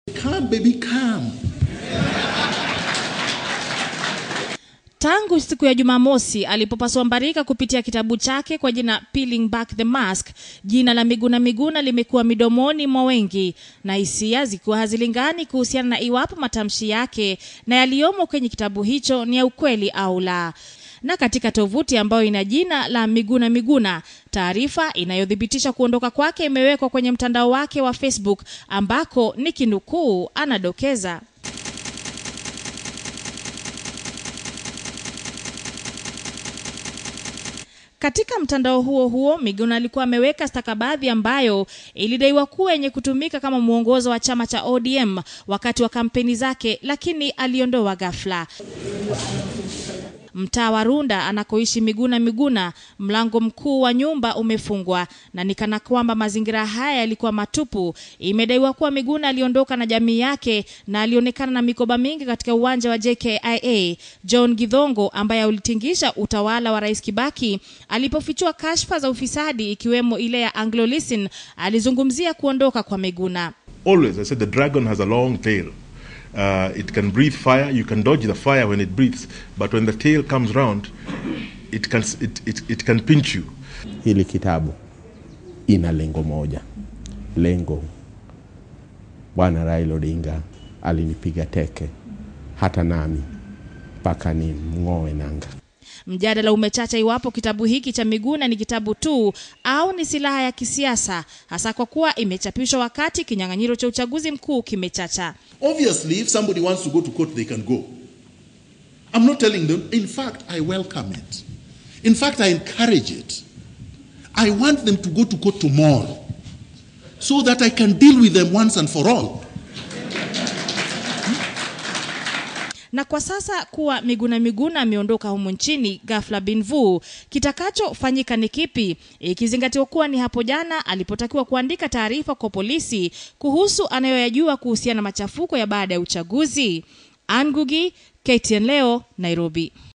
Come, baby, come. Tangu siku ya Jumamosi alipopasua mbarika kupitia kitabu chake kwa jina Peeling Back the Mask, jina la Miguna Miguna limekuwa midomoni mwa wengi na hisia zikiwa hazilingani kuhusiana na iwapo matamshi yake na yaliyomo kwenye kitabu hicho ni ya ukweli au la. Na katika tovuti ambayo ina jina la Miguna Miguna, taarifa inayothibitisha kuondoka kwake imewekwa kwenye mtandao wake wa Facebook ambako ni kinukuu anadokeza Katika mtandao huo huo Miguna alikuwa ameweka stakabadhi ambayo ilidaiwa kuwa yenye kutumika kama mwongozo wa chama cha ODM wakati wa kampeni zake, lakini aliondoa ghafla. Mtaa wa Runda anakoishi Miguna Miguna, mlango mkuu wa nyumba umefungwa na ni kana kwamba mazingira haya yalikuwa matupu. Imedaiwa kuwa Miguna aliondoka na jamii yake na alionekana na mikoba mingi katika uwanja wa JKIA. John Githongo ambaye ulitingisha utawala wa Rais Kibaki alipofichua kashfa za ufisadi ikiwemo ile ya Anglo Listen, alizungumzia kuondoka kwa Miguna. Always, I said the dragon has a long tail. Uh, it can breathe fire. You can dodge the fire when it breathes, but when the tail comes round, it can it, it, it can pinch you. Hili kitabu ina lengo moja. Lengo, Bwana Raila Odinga alinipiga teke, hata nami mpaka ni mng'oe nanga. Mjadala umechacha iwapo kitabu hiki cha Miguna ni kitabu tu au ni silaha ya kisiasa, hasa kwa kuwa imechapishwa wakati kinyang'anyiro cha uchaguzi mkuu kimechacha. Obviously, if somebody wants to go to court, they can go. I'm not telling them. In fact, I welcome it. In fact, I encourage it. I want them to go to court tomorrow so that I can deal with them once and for all. Na kwa sasa kuwa Miguna Miguna ameondoka humu nchini ghafla bin vu, kitakachofanyika ni kipi, ikizingatiwa kuwa ni hapo jana alipotakiwa kuandika taarifa kwa polisi kuhusu anayoyajua kuhusiana na machafuko ya baada ya uchaguzi. Angugi, KTN leo, Nairobi.